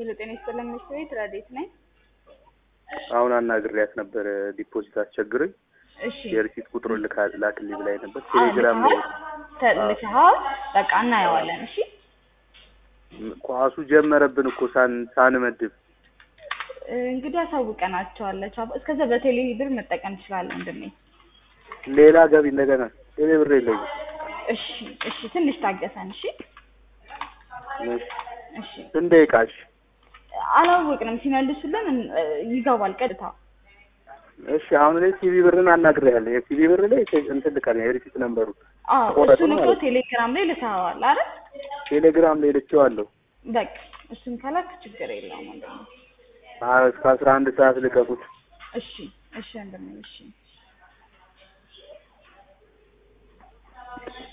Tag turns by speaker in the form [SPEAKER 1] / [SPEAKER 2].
[SPEAKER 1] ሄሎ ጤና ይስጥልን ሚኒስትር ቤት ረዴት ነኝ።
[SPEAKER 2] አሁን አናግሬያት ነበር ዲፖዚት አስቸግሮኝ
[SPEAKER 1] እሺ
[SPEAKER 2] የሪሲት ቁጥሩን ልካ ላክልኝ ብላኝ ነበር።
[SPEAKER 1] አዎ፣
[SPEAKER 2] ቴሌግራም ላይ
[SPEAKER 1] ልከሃል? ተልከሃል? በቃ እናየዋለን። እሺ
[SPEAKER 2] ኳሱ ጀመረብን እኮ ሳን ሳንመድብ
[SPEAKER 1] እንግዲህ አሳውቀናቸዋለሁ። ቻው። እስከዛ በቴሌ ብር መጠቀም ትችላለህ ወንድሜ።
[SPEAKER 2] ሌላ ገቢ እንደገና ቴሌ ብር የለኝም።
[SPEAKER 1] እሺ እሺ፣ ትንሽ ታገሰን። እሺ
[SPEAKER 2] እሺ፣
[SPEAKER 1] እሺ።
[SPEAKER 2] ስንት ደቂቃ? እሺ
[SPEAKER 1] አላወቅንም። ሲመልሱልን እ፣ ይገባል ቀጥታ።
[SPEAKER 2] እሺ አሁን ላይ ሲቪ ብርን አናግሬያለሁ። የሲቪ ብር ላይ እንትን ልካለኝ የሪሲት ነምበሩ
[SPEAKER 1] አዎ
[SPEAKER 2] ተቆረጡ
[SPEAKER 1] እሱን እኮ
[SPEAKER 2] ማለት ነው።
[SPEAKER 1] ቴሌግራም ላይ ልተዋል አይደል?
[SPEAKER 2] ቴሌግራም ላይ ልኬዋለሁ።
[SPEAKER 1] በቃ እሱን ከላክ ችግር የለውም ወንድሜ።
[SPEAKER 2] አ- እስከ አስራ አንድ ሰዓት ልቀቁት።
[SPEAKER 1] እሺ እሺ ወንድሜ እሺ